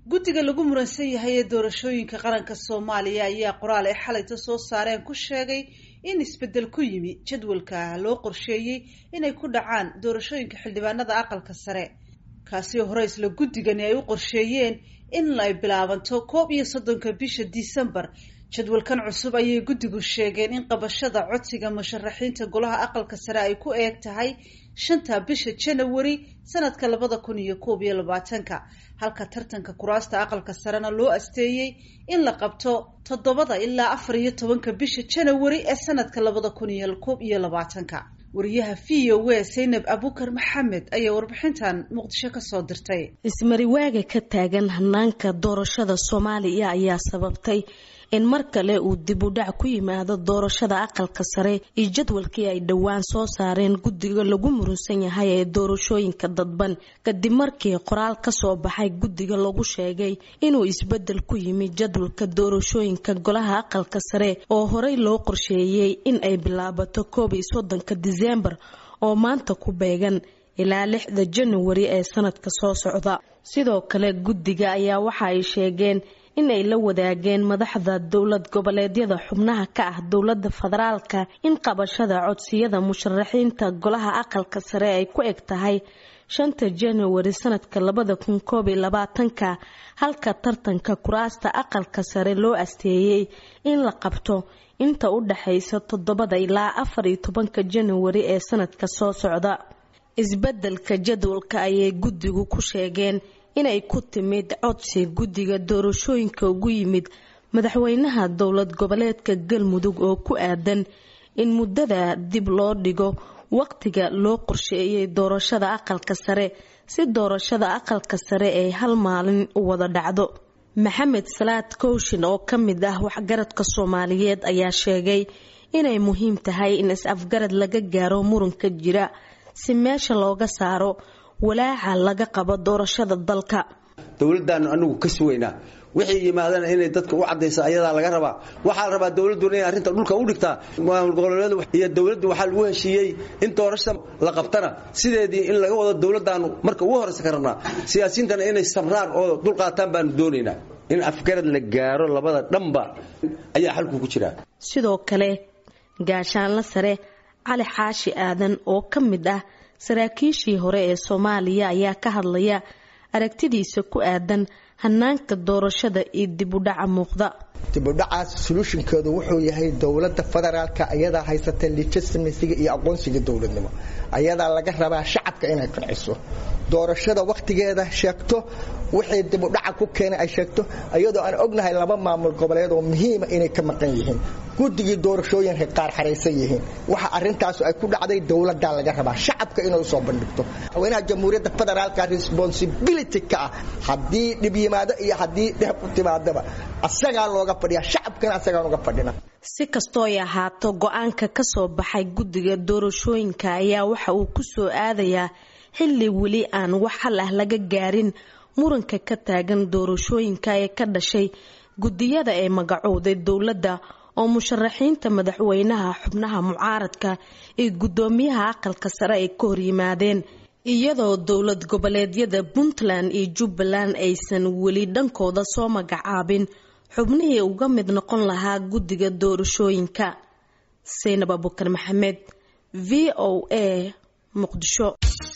guddiga lagu muransan yahay ee doorashooyinka qaranka soomaaliya ayaa qoraal ay xalayta soo saareen ku sheegay in isbeddel ku yimi jadwalka loo qorsheeyey inay ku dhacaan doorashooyinka xildhibaanada aqalka sare kaasi oo hore isla guddigani ay u qorsheeyeen in ay bilaabanto koob iyo soddonka bisha disembar jadwalkan cusub ayay guddigu sheegeen in qabashada codsiga musharaxiinta golaha aqalka sare ay ku eeg tahay shanta bisha janawari sanadka labada kun iyo koob iyo labaatanka halka tartanka kuraasta aqalka sarena loo asteeyey in la qabto toddobada ilaa afar iyo tobanka bisha janawari ee sanadka labada kun iyo koob iyo labaatanka wariyaha v o w saynab abukar maxamed ayaa warbixintan muqdisho kasoo dirtay ismariwaaga ka taagan hanaanka doorashada soomaaliya ayaa sababtay in mar kale uu dib u dhac ku yimaado doorashada aqalka sare iyo jadwalkii ay dhowaan soo saareen guddiga lagu murunsan yahay ee doorashooyinka dadban kadib markii qoraal kasoo baxay guddiga lagu sheegay inuu isbedel ku yimi jadwalka doorashooyinka golaha aqalka sare oo horey loo qorsheeyey in ay bilaabato koob iyo soddonka diseembar oo maanta ku beegan ilaa lixda januari ee sanadka soo socda sidoo kale guddiga ayaa waxa ay sheegeen in ay la wadaageen madaxda dowlad goboleedyada xubnaha ka ah dowlada federaalka in qabashada codsiyada musharaxiinta golaha aqalka sare ay ku eg tahay shanta januari sanadka labada kun koob iyo labaatanka halka tartanka kuraasta aqalka sare loo asteeyey in la qabto inta u dhaxaysa toddobada ilaa afar iyo tobanka januari ee sanadka soo socda isbedelka jadwalka ayay guddigu ku sheegeen inay ku timid codsi guddiga doorashooyinka ugu yimid madaxweynaha dowlad goboleedka galmudug oo ku aadan in muddada dib loo dhigo waqtiga loo qorsheeyay doorashada aqalka sare si doorashada aqalka sare ay hal maalin u wada dhacdo maxamed salaad kooshin oo ka mid ah waxgaradka soomaaliyeed ayaa sheegay inay muhiim tahay in is-afgarad laga gaaro muranka jira si meesha looga saaro walaaca laga qabo doorashada dalka dowladaanu anigu ka sugaynaa wixii yimaadana inay dadka u cadaysa ayadaa laga rabaa waxaa la rabaa dowladuna inay arrinta dhulka u dhigtaa maamul goboleedu iyo dowladdu waxaa lagu heshiiyey in doorashada la qabtana sideedii in laga wado dowladaanu marka ugu horeysa ka rabnaa siyaasiyiintana inay sabraan oo dulqaataan baanu doonaynaa in afgarad la gaaro labada dhanba ayaa xalku ku jiraa sidoo kale gaashaanla sare cali xaashi aadan oo ka mid ah saraakiishii hore ee soomaaliya ayaa ka hadlaya aragtidiisa ku aadan hanaanka doorashada iyo dibudhaca muuqda dibudhacaas solutionkeedu wuxuu yahay dowlada federaalka ayadaa haysata legitimasiga iyo aqoonsiga dowladnimo ayadaa laga rabaa shacabka inay qanciso doorashada wakhtigeeda sheegto wixii dibudhaca ku keenay ay sheegto iyadoo aan ognahay laba maamul goboleed oo muhiima inay ka maqan yihiin guddigii doorashooyinka qaar xaraysan yihiin waxa arintaas ay ku dhacday dowladaa laga rabaa shacabka inay usoo bandhigto madaxweynaha jamhuuriyadda federaalka responsibility ka ah haddii dhib yimaado iyo haddii dheeb u timaadaba asagaa looga fadhiya shacabkana asagaan uga fadhina si kastoo ay ahaato go-aanka ka soo baxay guddiga doorashooyinka ayaa waxa uu ku soo aadayaa xilli weli aan wax hal ah laga gaarin muranka ka taagan doorashooyinka ee ka dhashay guddiyada ee magacowday dowladda oo musharaxiinta madaxweynaha xubnaha mucaaradka iyo guddoomiyaha aqalka sare ay ka horyimaadeen iyadoo dowlad goboleedyada puntland iyo jubbaland aysan weli dhankooda soo magacaabin xubnihii uga mid noqon lahaa guddiga doorashooyinka saynab abukar maxamed v o a muqdisho